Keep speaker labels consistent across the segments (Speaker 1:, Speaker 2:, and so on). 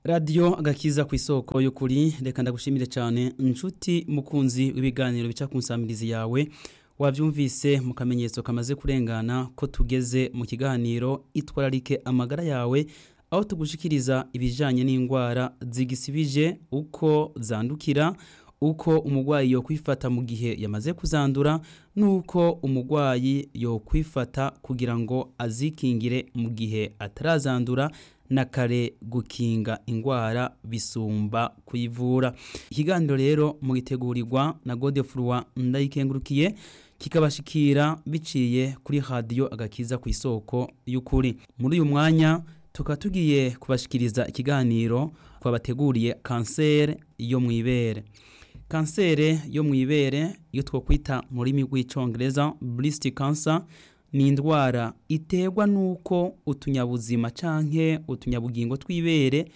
Speaker 1: radiyo agakiza ku isoko y'ukuri reka ndagushimire cyane inshuti mukunzi w'ibiganiro bica ku nsamirizi yawe wabyumvise mu kamenyetso kamaze kurengana ko tugeze mu kiganiro itwararike amagara yawe aho tugushikiriza ibijyanye n'indwara zigisibije uko zandukira uko umurwayi yo kwifata mu gihe yamaze kuzandura n'uko umurwayi yo kwifata kugira ngo azikingire mu gihe atarazandura na kare gukinga indwara bisumba kuyivura ikiganiro rero mugitegurirwa na godefurwa ndayikengurukiye kikabashikira biciye kuri radiyo agakiza ku isoko y'ukuri muri uyu mwanya tukaba tugiye kubashikiriza ikiganiro twabateguriye kanseri yo mu ibere kanseri yo mu ibere iyo twakwita mu rurimi rw'icyongereza burisiti kansa ni indwara iterwa n'uko utunyabuzima canke utunyabugingo tw'ibere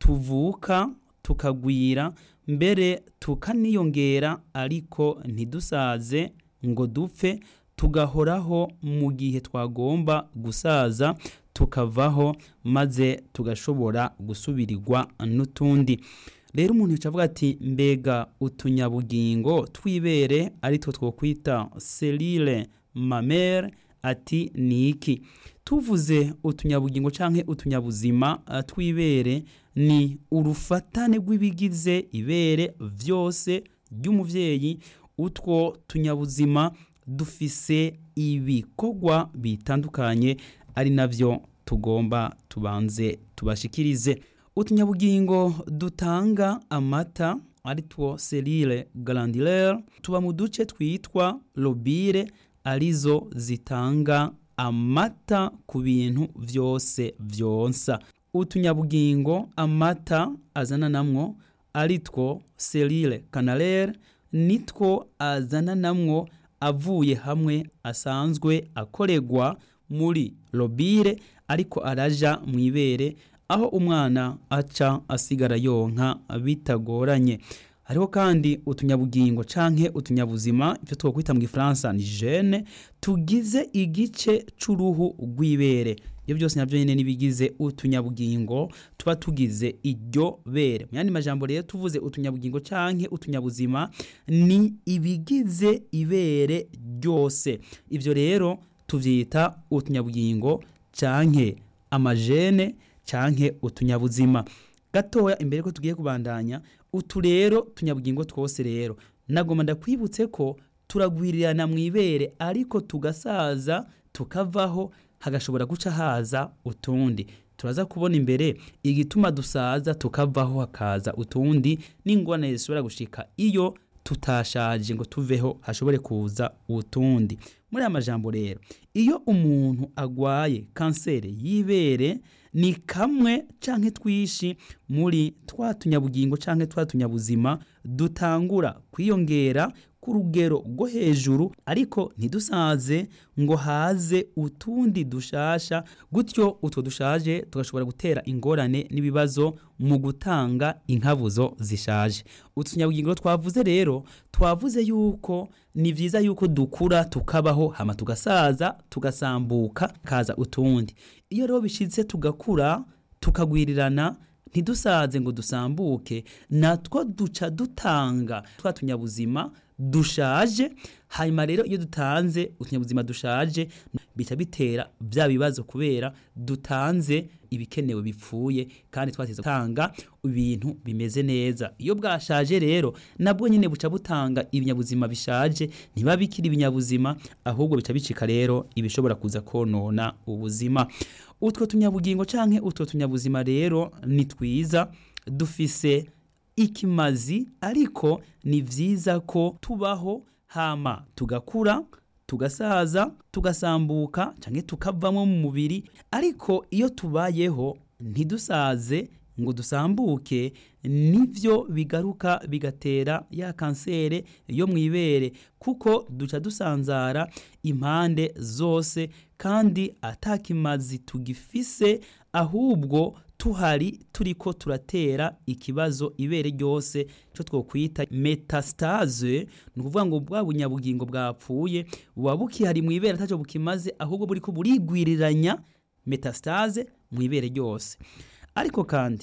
Speaker 1: tuvuka tukagwira mbere tukaniyongera ariko ntidusaze ngo dupfe tugahoraho mu gihe twagomba gusaza tukavaho maze tugashobora gusubirirwa n'utundi rero umuntu yica avuga ati mbega utunyabugingo tw'ibere aritwo twokwita selile mamere ati ni iki tuvuze utunyabugingo canke utunyabuzima tw'ibere ni urufatane rw'ibigize ibere vyose ry'umuvyeyi utwo tunyabuzima dufise ibikorwa bitandukanye ari navyo tugomba tubanze tubashikirize utunyabugingo dutanga amata aritwo selile glandulaire tuba mu duce twitwa lobire arizo zitanga amata ku bintu vyose vyonsa utunyabugingo amata azana namwo aritwo selile canalaire nitwo azana namwo avuye hamwe asanzwe akoregwa muri lobire ariko araja mu ibere aho umwana aca asigara yonka bitagoranye hariho kandi utunyabugingo canke utunyabuzima ivyo twokwita mu gifaransa ni gene tugize igice c'uruhu rw'ibere iyo byose navyo nyene nibigize utunyabugingo tuba tugize iryo bere mu yandi majambo rero tuvuze utunyabugingo canke utunyabuzima ni ibigize ibere ryose ivyo rero tuvyita utunyabugingo canke amajene canke utunyabuzima gatoya imbere ko tugiye kubandanya utu rero tunyabugingo twose rero nagomba ndakwibutse ko turagwirirana mu ibere ariko tugasaza tukavaho hagashobora guca haza utundi turaza kubona imbere igituma dusaza tukavaho hakaza utundi n'ingorane zishobora gushika iyo tutashaje ngo tuveho hashobore kuza utundi muri aya majambo rero iyo umuntu agwaye kanseri y'ibere ni kamwe canke twishi muri twa tunyabugingo canke twa tunyabuzima dutangura kwiyongera ku rugero rwo hejuru ariko ntidusaze ngo haze utundi dushasha gutyo utwo dushaje tugashobora gutera ingorane n'ibibazo mu gutanga inkabuzo zishaje utunyabugingo twavuze rero twavuze yuko ni vyiza yuko dukura tukabaho hama tugasaza tugasambuka kaza utundi iyo rero bishitse tugakura tukagwirirana ntidusaze ngo dusambuke natwo duca dutanga twa tunyabuzima dushaje hanyuma rero iyo dutanze utunyabuzima dushaje bica bitera bya bibazo kubera dutanze ibikenewe bipfuye kandi twateze gutanga ibintu bimeze neza iyo bwashaje rero nabwo nyine buca butanga ibinyabuzima bishaje ntiba bikiri ibinyabuzima ahubwo bica bicika rero ibishobora kuza konona ubuzima utwo tunyabugingo canke utwo tunyabuzima rero ni twiza dufise ikimazi ariko ni vyiza ko tubaho hama tugakura tugasaza tugasambuka canke tukavamo mu mubiri ariko iyo tubayeho ntidusaze ngo dusambuke nivyo bigaruka bigatera ya kansere yo mu ibere kuko duca dusanzara impande zose kandi atakimazi tugifise ahubwo tuhari turiko turatera ikibazo ibere ryose cyo twokwita metastase ni ukuvuga ngo bwa bunyabugingo bwapfuye buba bukihari mu ibere atacyo bukimaze ahubwo buriko burigwiriranya metastase mu ibere ryose ariko kandi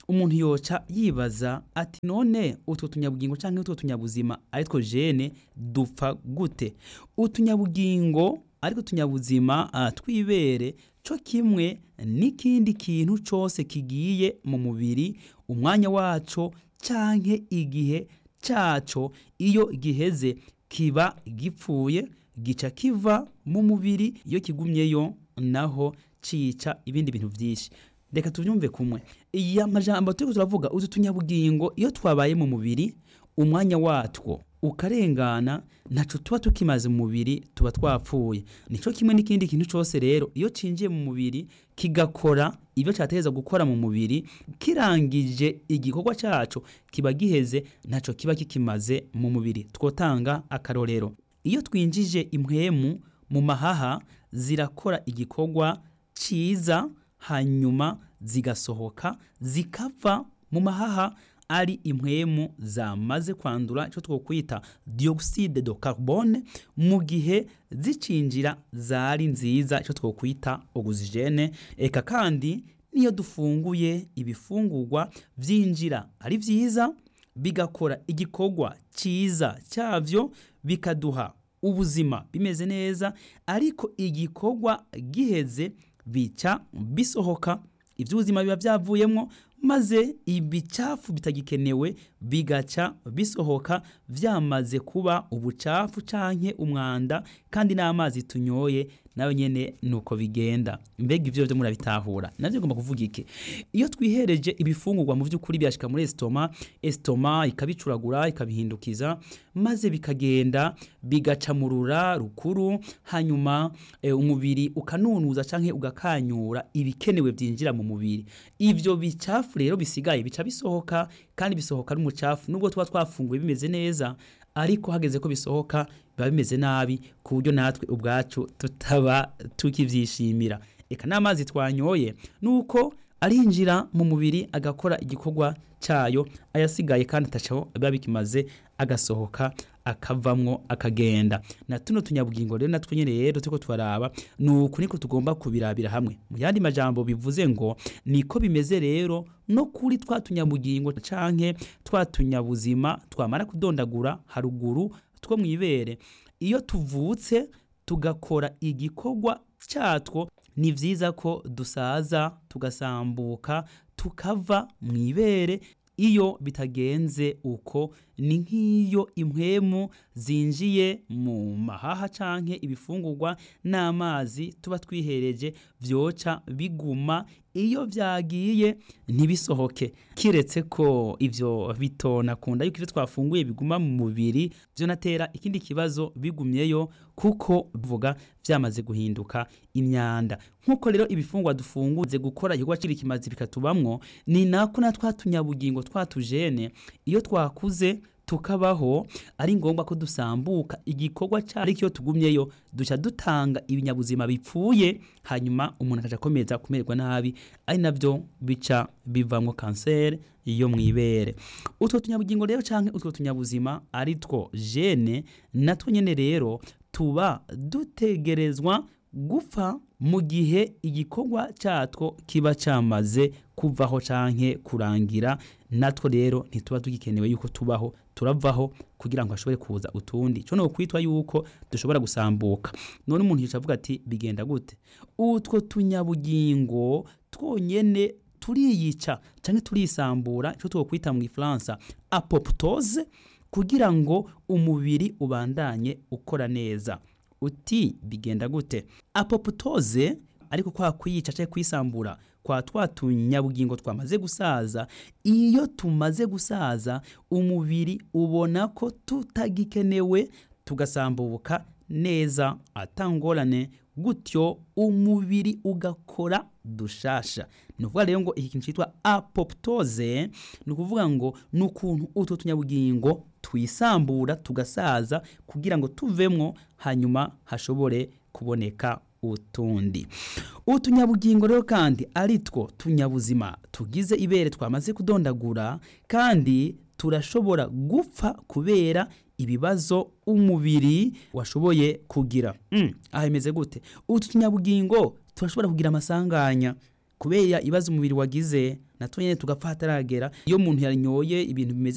Speaker 1: umuntu yoca yibaza ati none utwo tunyabugingo cyangwa utwo tunyabuzima aritwo jene dupfa gute utunyabugingo ariko tunyabuzima uh, twibere cyo kimwe n'ikindi kintu cyose kigiye mu mubiri umwanya waco canke igihe caco iyo giheze kiba gipfuye gica kiva mu mubiri iyo kigumyeyo naho cica ibindi bintu vyinshi reka tuvyumve kumwe iya majambo turiko turavuga utu tunyabugingo iyo twabaye mu mubiri umwanya watwo ukarengana ntaco tuba tukimaze mu mubiri tuba twapfuye nico kimwe n'ikindi kintu cose rero iyo cinjiye mu mubiri kigakora ibyo cyategereza gukora mu mubiri kirangije igikorwa cyaco kiba giheze ntaco kiba kikimaze mu mubiri twotanga akarorero iyo twinjije impwemu mu mahaha zirakora igikorwa ciza hanyuma zigasohoka zikava mu mahaha ari impwemu zamaze kwandura icyo twokwita dioxide de carbone mu gihe zicinjira zari nziza icyo twokwita oxygene eka kandi niyo dufunguye ibifungurwa byinjira ari byiza bigakora igikorwa cyiza cyabyo bikaduha ubuzima bimeze neza ariko igikorwa giheze bica bisohoka iby'ubuzima biba byavuyemo maze ibicafu bitagikenewe bigaca bisohoka byamaze kuba ubucafu canke umwanda kandi n'amazi tunyoye nayo nyene nuko bigenda mbega ivyo byo murabitahura navyo ngomba kuvuga iki iyo twihereje ibifungurwa mu by'ukuri byashika muri estoma estoma ikabicuragura ikabihindukiza maze bikagenda bigaca mu rura rukuru hanyuma e, umubiri ukanunuza canke ugakanyura ibikenewe byinjira mu mubiri ivyo bicafu rero bisigaye bica bisohoka kandi bisohoka n'umucafu nubwo tuba twafunguye bimeze neza ariko hageze ko bisohoka biba bimeze nabi ku buryo natwe ubwacu tutaba tukivyishimira eka n'amazi twanyoye nuko arinjira mu mubiri agakora igikorwa cyayo ayasigaye kandi atacaho biba bikimaze agasohoka akavamwo akagenda na tuno tunyabugingo rero natwe nyene rero turiko twaraba nuko niko tugomba kubirabira hamwe mu yandi majambo bivuze ngo niko bimeze rero no kuri twa tunyabugingo canke twa tunyabuzima twamara kudondagura haruguru two mwibere iyo tuvutse tugakora igikorwa cyatwo ni vyiza ko dusaza tugasambuka tukava mwibere iyo bitagenze uko ni nk'iyo impwemu zinjiye mu mahaha canke ibifungurwa n'amazi tuba twihereje vyoca biguma iyo vyagiye ntibisohoke kiretse ko ivyo bitona kunda yuko ivyo twafunguye biguma mu mubiri vyo natera ikindi kibazo bigumyeyo kuko vuga vyamaze guhinduka imyanda nkuko rero ibifungwa dufunguze gukora igikorwa kiri kimazi bikatubamwo ni nako na twatunyabugingo twatujene iyo twakuze tukabaho ari ngombwa ko dusambuka igikorwa cyari cyo tugumyeyo duca dutanga ibinyabuzima bipfuye hanyuma umuntu akaja akomeza kumererwa nabi ari navyo bica bivamwo kanseri yo mwibere utwo tunyabugingo rero canke utwo tunyabuzima ari two gene natwo nyene rero tuba dutegerezwa gupfa mu gihe igikorwa cyatwo kiba cyamaze kuvaho canke kurangira natwo rero ntituba tugikenewe yuko tubaho turavaho kugira ngo hashobore kuza utundi cyo no kwitwa yuko dushobora gusambuka none umuntu yica avuga ati bigenda gute utwo tunyabugingo twonyene turiyica canke turisambura ico twokwita mu Gifaransa apoptose kugira ngo umubiri ubandanye ukora neza uti bigenda gute apoptose ariko kwa kwiyica cyangwa kwisambura kwa twa tunyabugingo twamaze gusaza iyo tumaze gusaza umubiri ubona ko tutagikenewe tugasambuka neza atangorane gutyo umubiri ugakora dushasha ni ukuvuga rero ngo iki kintu cyitwa apoptose ni ukuvuga ngo ni ukuntu utwo tunyabugingo twisambura tugasaza kugira ngo tuvemwo hanyuma hashobore kuboneka utundi utunyabugingo rero kandi ari two tunyabuzima tugize ibere twamaze kudondagura kandi turashobora gupfa kubera ibibazo umubiri washoboye kugira mm, aha imeze gute utu tunyabugingo turashobora kugira amasanganya kubera ibibazo umubiri wagize natwe nyene tugapfa hataragera iyo umuntu yanyoye ibintu bimeze